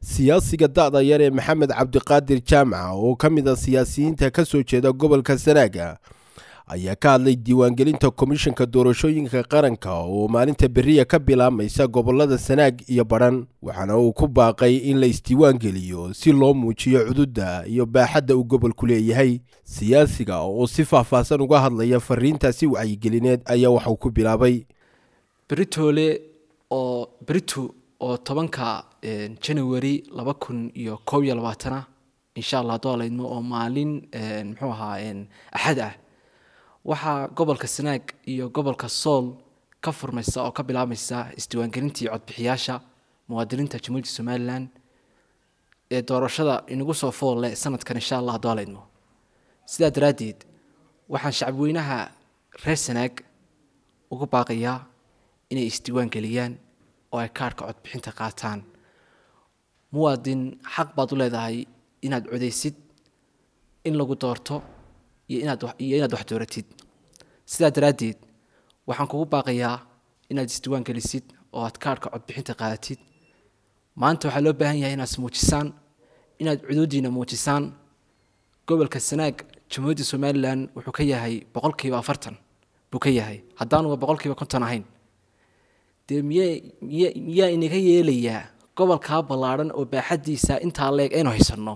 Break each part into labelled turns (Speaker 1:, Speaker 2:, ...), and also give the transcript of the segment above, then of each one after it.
Speaker 1: siyaasiga da-da yar ee maxamed cabdiqaadir jaamaca oo ka mid a siyaasiyiinta ka soo jeeda gobolka sanaaga ayaa ka hadlay diiwaangelinta komishanka doorashooyinka qaranka oo maalinta beriya ka bilaabmaysa gobolada sanaag iyo badhan waxaana uu ku baaqay in la isdiiwaangeliyo si loo muujiyo cududda iyo baaxadda uu gobolku leeyahay siyaasiga oo si faahfaahsan uga hadlaya fariintaasi wacyigelineed ayaa waxauu ku bilaabay
Speaker 2: beritoole oo beritu oo tobanka january laba kun iyo koob iyo labaatana insha allah haddoo laydmo oo maalin muxuu ahaa axad ah waxaa gobolka sanaag iyo gobolka sool ka furmaysa oo ka bilaabmaysa isdiiwaangelintii codbixiyaasha muwaadiniinta jamhuuriyadda somalilan ee doorashada inagu soo fool leh sanadkan insha allah haddoo laydmo sidaa daraaddeed waxaan shacabweynaha reer sanaag ugu baaqayaa inay isdiiwaangeliyaan oo ay kaarhka codbixinta qaataan muwaadin xaq baad u leedahay inaad codaysid in lagu doorto iyo inaad iyo inaad wax dooratid sidaa daraaddeed waxaan kugu baaqayaa inaad isdiiwaan gelisid oo aad kaarhka codbixinta qaadatid maanta waxaa loo baahan yahay inaad ismuujisaan inaad cuduuddiina muujisaan gobolka sanaag jamhuuriyadda somalilan wuxuu ka yahay boqolkiiba afartan buu ka yahay haddaanuba boqolkiiba konton ahayn dee miye miye miyaa inaga yeelayaa gobolkaa ballaadhan oo baaxaddiisa intaa leeg aynu haysanno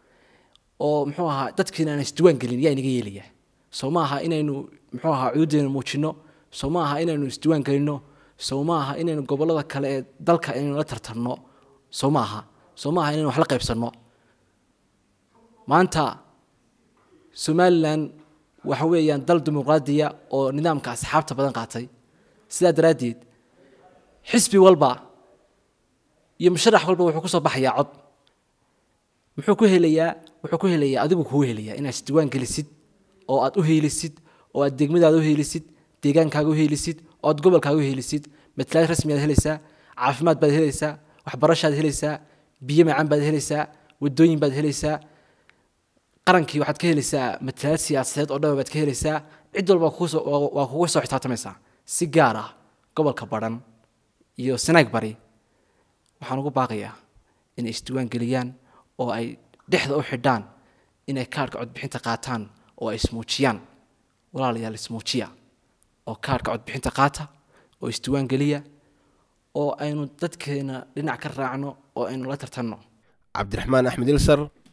Speaker 2: oo muxuu ahaa dadkiina aan isdiiwaan gelin yaa inaga yeelayaa soo ma aha inaynu muxuu ahaa cududeena muujino soo ma aha inaynu isdiiwaan gelino soo ma aha inaynu gobollada kale ee dalka inaynu la tartanno soo ma aha soo ma aha inaynu wax la qaybsanno maanta somalilan waxa weeyaan dal dimuqraadiya oo nidaamka asxaabta badan qaatay sidaa daraaddeed xisbi walba iyo musharax walba wuxuu kusoo baxayaa cod muxuu ku helayaa wuxuu ku helayaa adigu kuu helayaa inaad isdiiwaan gelisid oo aad u heelisid oo aad degmadaada u heelisid deegaankaaga u heelisid oo aad gobolkaaga u heelisid matalaad rasmiyaad helaysaa caafimaad baad helaysaa waxbarashaad helaysaa biyo macaan baad helaysaa wadooyin baad helaysaa qarankii waxaad ka helaysaa matalaad siyaasadeed oo dhan baad ka helaysaa cid walba waa kuga soo xisaabtamaysaa si gaar ah gobolka badhan iyo sanaag bari waxaan ugu baaqayaa inay isdiiwaan geliyaan oo ay dhexda u xidhaan inay kaarhka codbixinta qaataan oo ay ismuujiyaan walaalayaal ismuujiya oo kaarhka codbixinta qaata oo isdiiwaan geliya oo aynu dadkeena dhinac ka raacno oo aynu la tartanno
Speaker 1: cabdiraxmaan axmed ilsar